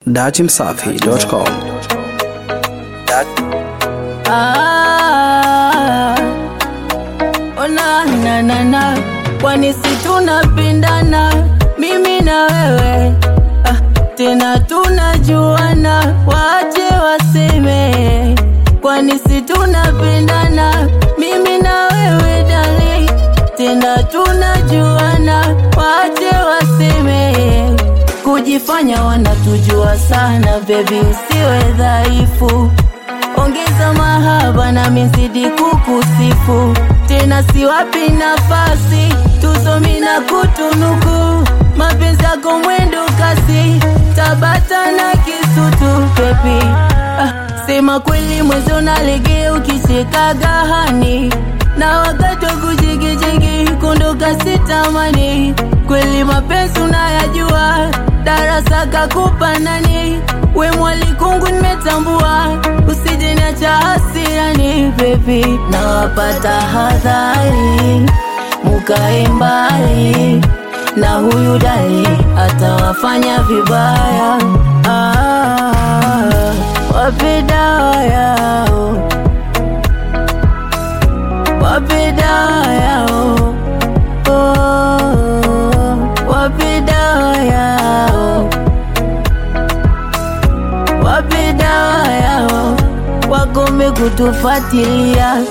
Datimsafi.com. Ah, ona na na na, kwani si tunapendana mimi na wewe ah, tena tunajuana, waache waseme, kwani si tunapendana mimi na wewe dali, tena tunajuana, waache waseme, kujifanya wanatujua sana, bebi usiwe dhaifu ongeza mahaba na mizidi kukusifu tena, siwapi nafasi tusomi na kutunuku mapenzi yako mwendo kasi Tabata na Kisutu pepi ah, sema kweli mwezi unalegea ukishika gahani na wakati wa kujigijigi kunduka sitamani kweli mapenzi unayajua darasa kakupa nani we mwalikungu nimetambua usije niacha hasirani bebi nawapata hadhari mukae mbali na huyu dali atawafanya vibaya ah, wape dawa yao wape dawa yao oh, wape dawa yao wape dawa yao wakome kutufuatilia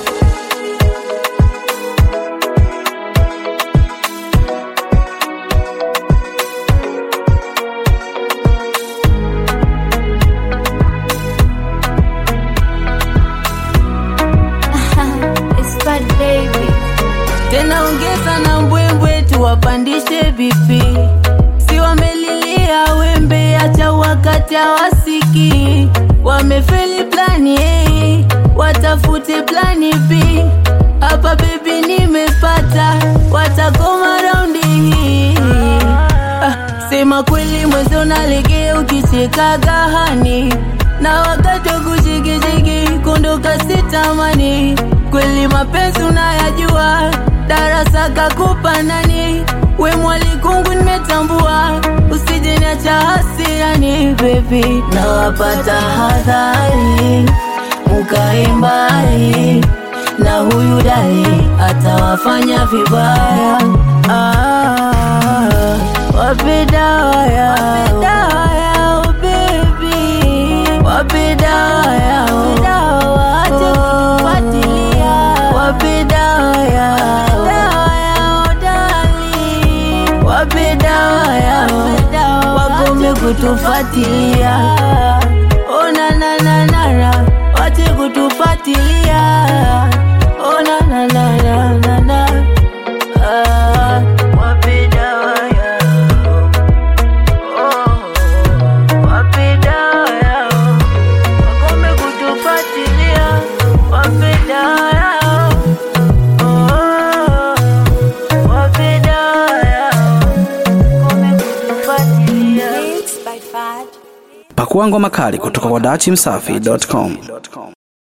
It's bad baby. tena ongeza na mbwembwe tuwapandishe vipi si wamelilia wembe acha wakati hawasiki wamefeli plani A watafute plani B hapa bebi nimepata watakoma raundi hii ah, sema kweli mwezi unalegea ukicheka gahani na wakati wa kushigishigi kunduka sitamani kweli mapenzi unayajua darasa kakupa nani we mwalikungu nimetambua usije niacha hasirani bebi nawapata hadhari mukae mbali na huyu dali atawafanya vibaya ah, wape dawa yao bebi wape dawa yao waache kutufuatilia wape dawa yao wape dawa yao wakome kutufuatilia ona na na na na wache kutufuatilia ona na na na na na ah, wape dawa yao oh, wape dawa yao wakome kutufuatilia wape dawa yao oh, wape dawa yao wakome kutufuatilia Mixed by Fad. Pakua ngoma kali kutoka kwa Datimsafi.com.